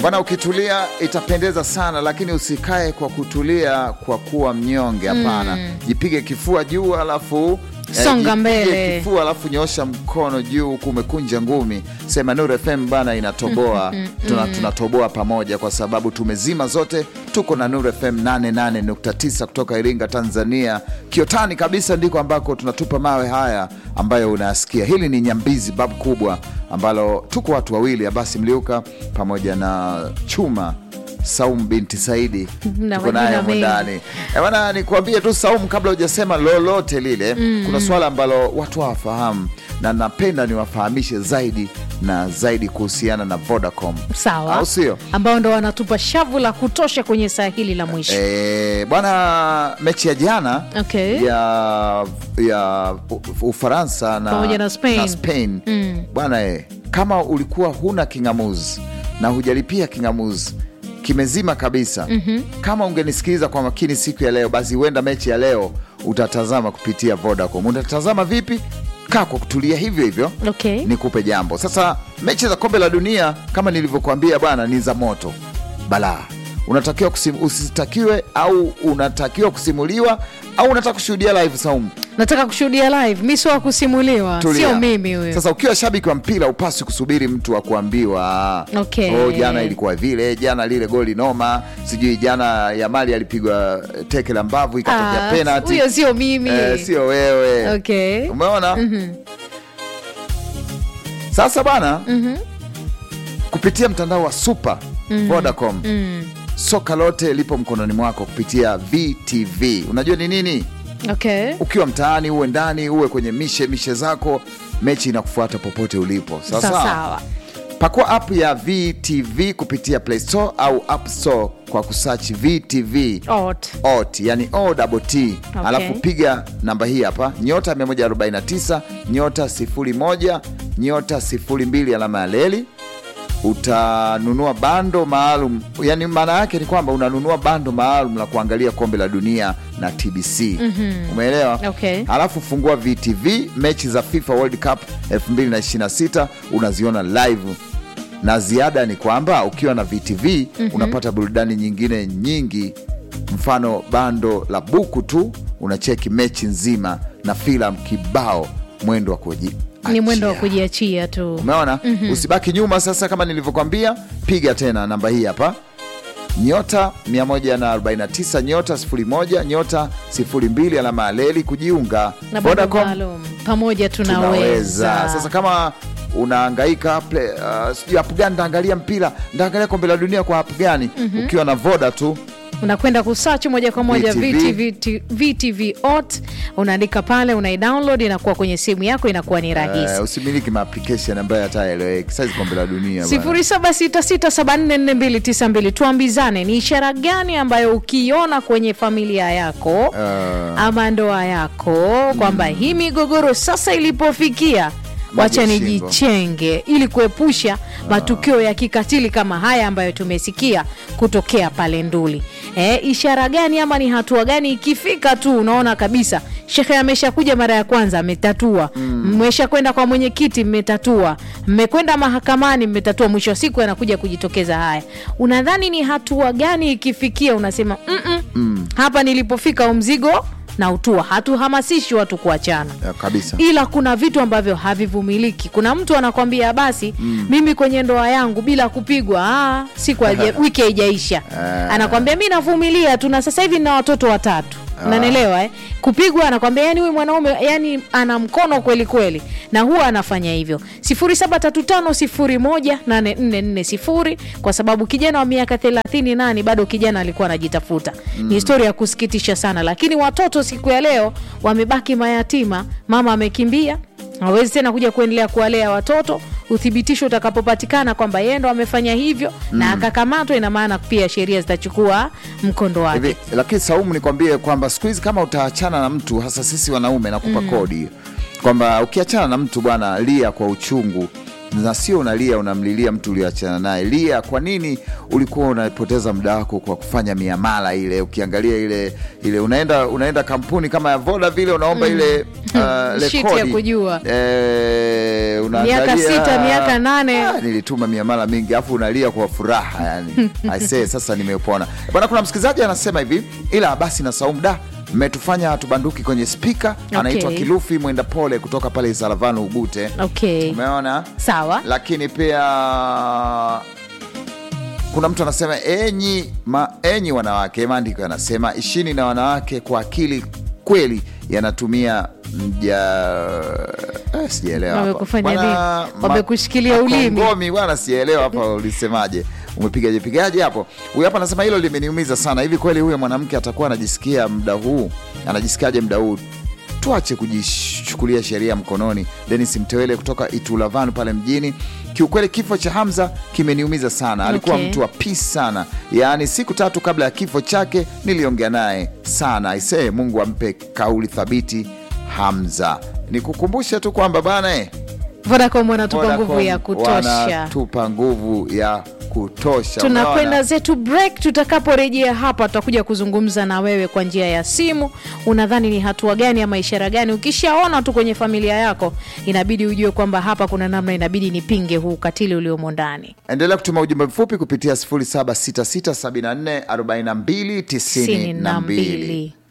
bwana, ukitulia itapendeza sana, lakini usikae kwa kutulia kwa kuwa mnyonge. Hapana, jipige kifua juu, alafu eh, Songa jipige mbele. kifua, alafu nyosha mkono juu huku umekunja ngumi, sema Nuru FM bana inatoboa. Tuna, tunatoboa pamoja kwa sababu tumezima zote, tuko na Nuru FM 88.9 kutoka Iringa, Tanzania, Kiotani kabisa ndiko ambako tunatupa mawe haya ambayo unayasikia. Hili ni Nyambizi babu kubwa ambalo tuko watu wawili, Abasi Mliuka pamoja na Chuma Saum binti Saidi Na tuko naye majina humu mengi. ndani. Eh, bwana nikuambie tu Saumu, kabla hujasema lolote lile, kuna swala ambalo watu hawafahamu na napenda niwafahamishe zaidi na zaidi kuhusiana na Vodacom, Sawa, au sio? ambao ndo wanatupa shavu la kutosha kwenye saa hili la mwisho. Eh, bwana mechi ya jana Okay. ya ya U- Ufaransa na, Pamoja na Spain. na Spain. Bwana eh, kama ulikuwa huna kingamuzi na hujalipia kingamuzi kimezima kabisa. Kama ungenisikiliza kwa makini siku ya leo, basi huenda mechi ya leo utatazama kupitia Vodacom. Utatazama vipi? Kaa kwa kutulia hivyo hivyo Okay. nikupe jambo sasa. Mechi za kombe la dunia kama nilivyokuambia bwana, ni za moto balaa. Unatakiwa kusim, usitakiwe au unatakiwa kusimuliwa au unataka kushuhudia live Saumu? Nataka kushuhudia live, mi sio wa kusimuliwa, Tulia. sio mimi huyo. Sasa ukiwa shabiki wa mpira upasi kusubiri mtu wa kuambiwa Okay. oh, jana ilikuwa vile, jana lile goli noma, sijui jana Yamali alipigwa teke la mbavu ikatokea Ah, penalty. huyo sio mimi. Eh, sio wewe. Okay. Umeona? Sasa bana kupitia mtandao wa Super Vodacom soka lote lipo mkononi mwako kupitia VTV. Unajua ni nini? Okay. Ukiwa mtaani, uwe ndani, uwe kwenye mishe mishe zako, mechi inakufuata popote ulipo. Sawa Sawa sawa. sawa. Pakua app ya VTV kupitia Play Store au App Store kwa kusearch VTV Ot. ot yani o double t Okay. alafu piga namba hii hapa nyota 149 nyota 01 nyota 02 alama ya leli utanunua bando maalum yani maana yake ni kwamba unanunua bando maalum la kuangalia kombe la dunia na tbc umeelewa Okay. alafu fungua vtv mechi za fifa world cup 2026 unaziona live na ziada ni kwamba ukiwa na VTV unapata burudani nyingine nyingi, mfano bando la buku tu unacheki mechi nzima na filamu kibao, mwendo wa kuji Ni mwendo wa achia. kujiachia tu. Umeona, usibaki nyuma. Sasa kama nilivyokwambia, piga tena namba hii hapa nyota 149 nyota 01 nyota 02 alama ya leli kujiunga Na bado Vodacom maalum. Pamoja tunaweza. tunaweza. Sasa kama unaangaika play, uh, sijui app gani ndaangalia mpira ndaangalia kombe la dunia kwa app gani, ukiwa na Voda tu unakwenda kusearch moja kwa moja VTV. VTV, VTV ot unaandika pale, unaidownload inakuwa kwenye simu yako, inakuwa ni rahisi. uh, usimiliki maapplication ambayo hata eleweki saizi kombe la dunia bwana. 0766744292 tuambizane, ni ishara gani ambayo ukiona kwenye familia yako Uh, ama ndoa yako kwamba hii migogoro sasa ilipofikia wacha Maji shingo. nijichenge ili kuepusha matukio ya kikatili kama haya ambayo tumesikia kutokea pale Nduli. E, ishara gani ama ni hatua gani ikifika tu unaona kabisa shekhe ameshakuja mara ya kwanza ametatua, mmesha kwenda kwa mwenyekiti mmetatua, mmekwenda mahakamani mmetatua, mwisho wa siku anakuja kujitokeza haya. Unadhani ni hatua gani ikifikia unasema mm -mm, hapa nilipofika umzigo na utua. Hatuhamasishi watu kuachana uh, kabisa ila kuna vitu ambavyo havivumiliki. Kuna mtu anakwambia basi, mimi kwenye ndoa yangu bila kupigwa ah, siku haija- wiki haijaisha, anakwambia mi navumilia tu, na sasa hivi nina watoto watatu unanielewa eh? Kupigwa anakwambia yani huyu mwanaume yani ana mkono kweli kweli, na huwa anafanya hivyo. 0735018440 kwa sababu kijana wa miaka 38 bado kijana alikuwa anajitafuta. Ni historia ya kusikitisha sana, lakini watoto siku ya leo wamebaki mayatima. Mama amekimbia, hawezi tena kuja kuendelea kuwalea watoto. Uthibitisho utakapopatikana kwamba yeye ndo amefanya hivyo na akakamatwa, ina maana pia sheria zitachukua mkondo wake. hivi. Lakini Saumu, nikwambie kwamba siku hizi kama utaachana na mtu, hasa sisi wanaume, nakupa kodi kwamba ukiachana na mtu bwana, lia kwa uchungu na sio unalia unamlilia mtu ulioachana naye. Lia, kwa nini ulikuwa unapoteza muda wako kwa kufanya miamala ile? Ukiangalia ile ile unaenda unaenda kampuni kama ya Voda vile unaomba ile uh, Sheet rekodi. ya kujua. Eh, unaangalia- Miaka sita, miaka nane. Ah, nilituma miamala mingi afu unalia kwa furaha yani. Aisee, sasa nimepona bwana. Kuna msikilizaji anasema hivi, ila basi na Saumu da mmetufanya hatubanduki kwenye spika. Anaitwa Okay. Kilufi Mwenda Pole kutoka pale Isalavanu Ugute. Okay. Umeona? Sawa. Lakini pia kuna mtu anasema enyi, ma, enyi wanawake, maandiko yanasema ishini na wanawake kwa akili kweli, yanatumia mja eh, sijaelewa hapa. Wamekufanya Bwana, nini? ma- Wamekushikilia ulimi. makongomi bwana, sijaelewa hapa ulisemaje, umepigaje pigaje hapo? Huyu hapa anasema hilo limeniumiza sana. Hivi kweli huyo mwanamke atakuwa anajisikia muda huu, anajisikiaje muda huu? Tuache kujichukulia sheria mkononi. Denis Mtewele kutoka Itulavan pale mjini. Kiukweli kifo cha Hamza kimeniumiza sana. Alikuwa Okay. mtu wa peace sana, yaani siku tatu kabla ya kifo chake niliongea naye sana. Aisee, Mungu ampe kauli thabiti Hamza. Nikukumbushe tu kwamba bana eh, Vodacom wanatupa Vodacom nguvu ya kutosha. wanatupa nguvu ya kutosha. tunakwenda Unaona? zetu break. Tutakaporejea hapa, tutakuja kuzungumza na wewe kwa njia ya simu. Unadhani ni hatua gani ama ishara gani ukishaona tu kwenye familia yako, inabidi ujue kwamba hapa kuna namna inabidi nipinge huu ukatili uliomo ndani. Endelea kutuma ujumbe mfupi kupitia 0766744292.